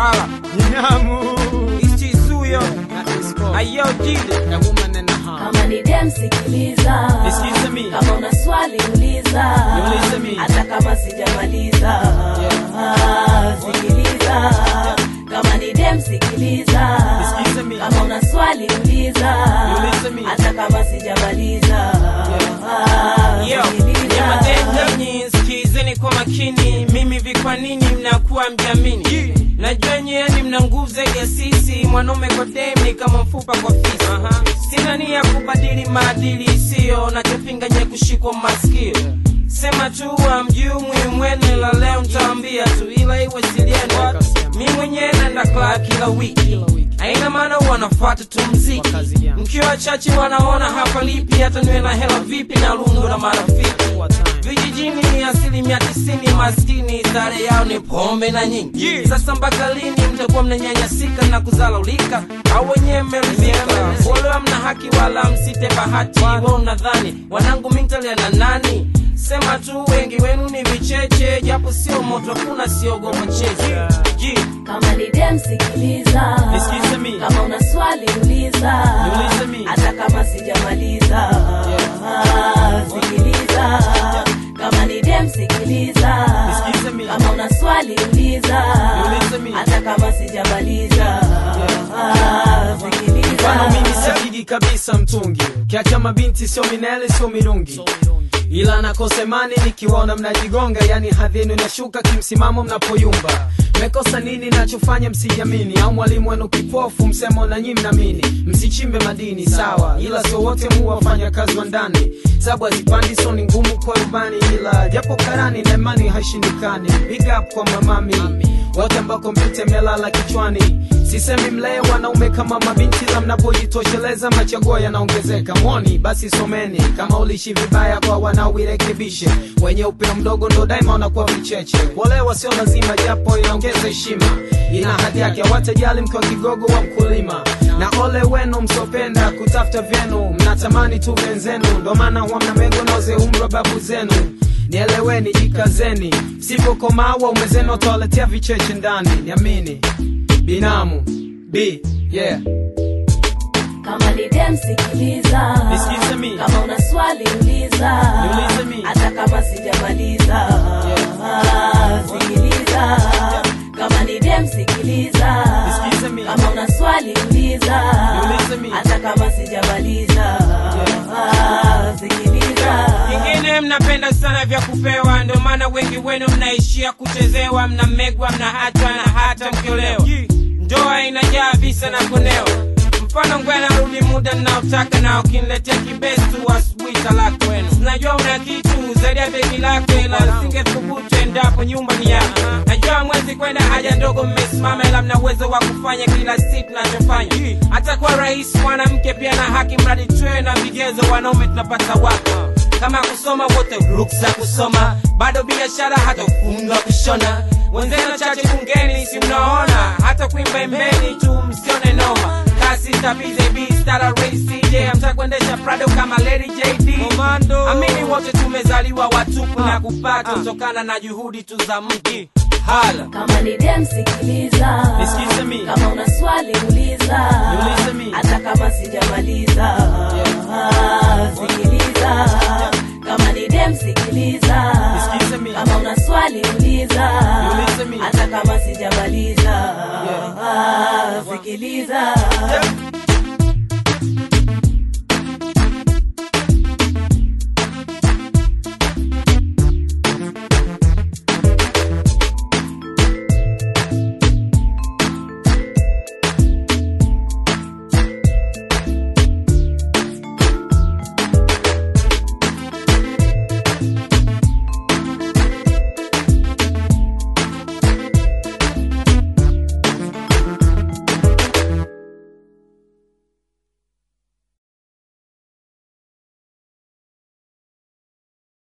Impala Nyamu. Ichizuyo Na Isco. Ayo Jide A woman and a half. kama ni dem sikiliza Nisikize mi. kama una swali uliza Niulize mi. hata kama sijamaliza Ah, sikiliza kama ni dem sikiliza Nisikize mi. kama una swali uliza Niulize mi. hata kama sijamaliza Ah, Yo, sikiliza. nyamadeni sikizeni kwa makini mimi vi kwa nini mnakuwa mjamini najua nyeni mna nguvu zaidi ya sisi mwanaume kwa dem ni kama mfupa kwa fisi sina nia ya kubadili maadili isiyo nachopinga nye kushikwa masikio sema tu amjui muhimu wenu la leo ntaambia tu ila iwe silienu mi mwenyewe naenda club kila wiki aina maana wanafuata tu mziki Wakazi gani? mkiwa wachache wanaona hapa lipi hata niwe na hela vipi na lungu na marafiki vijijini ni asilimia tisini maskini stare yao ni pombe na nyingi sasa mpaka lini mtakuwa mnanyanyasika na kuzalaulika au wenyewe mmeridhika wala mna haki wala msite bahati wa unadhani wanangu mintalia na nani sema tu wengi wenu ni vicheche japo sio moto kuna siogopa cheche Ji. kama ni dem sikiliza Nisikize mi. kama una swali uliza Niulize mi. hata kama sijamaliza Ah, sikiliza kama ni dem sikiliza Nisikize mi. kama una swali uliza Niulize mi. hata kama sijamaliza Ah, sikiliza Mfano mimi sipigi kabisa mtungi, kiacha mabinti sio minele sio mirungi, ila nakosa imani nikiwaona mnajigonga, yani hadhi yenu inashuka kimsimamo mnapoyumba. Mmekosa nini nachofanya msijamini, au mwalimu wenu kipofu msemo na nyi mnamini? Msichimbe madini sawa, ila sio wote mu wafanya kazi wa ndani, sababu hazipandi so ni ngumu kwa rubani, ila japo karani na imani haishindikani. Big up kwa mamami wote ambao kompyuta imelala kichwani sisemi mlee wanaume kama mabinti la mnapojitosheleza machaguo yanaongezeka mwoni basi someni kama ulishi vibaya kwa wanaoirekebishe wenye upeo mdogo ndo daima wanakuwa vicheche kuolewa sio lazima japo inaongeza heshima ina hadhi yake watajali mkiwa kigogo wa mkulima na ole wenu msopenda kutafuta vyenu mnatamani tu venzenu ndo maana huwa mnamego noze umri wa babu zenu nieleweni jikazeni msipokomaa waume zenu watawaletea vicheche ndani niamini binamu b yeah kama ni dem sikiliza Nisikize mi. kama una swali uliza Niulize mi. hata kama sijamaliza Ah, sikiliza kama ni dem sikiliza Nisikize mi. kama una swali uliza Niulize mi. hata kama sijamaliza Ah, sikiliza Kingine mnapenda sana vya kupewa, ndio maana wengi wenu mnaishia kuchezewa, mnamegwa, mnaachwa na hata mkiolewa. Ndoa inajaa visa na kunewa. Mfano ngwena rudi muda ninaotaka, na ukiniletea kibestu asubuhi talaka wenu. Najua una kitu zaidi ya begi lako, ila singethubutu endapo nyumba ni yako. Najua mwezi kwenda haja ndogo mmesimama, ila mna uwezo wa kufanya kila siku nachofanya. Hata kwa rais mwanamke pia na haki, mradi tuwe na vigezo, wanaume tunapata wapi? kama kusoma wote ruksa kusoma bado biashara hata kufunga kushona wenzenu chache bungeni si mnaona hata kuimba imbeni tu msione noma kasi tabize bistara racj mtakuendesha prado kama lady jd amini wote tumezaliwa watupu na kupata kutokana na juhudi tu za mji hala kama ni dem sikiliza Nisikize mi. kama una swali uliza Niulize mi. hata kama sijamaliza Ah, sikiliza kama ni dem sikiliza Nisikize mi. kama una swali uliza Niulize mi. hata kama sijamaliza Ah, sikiliza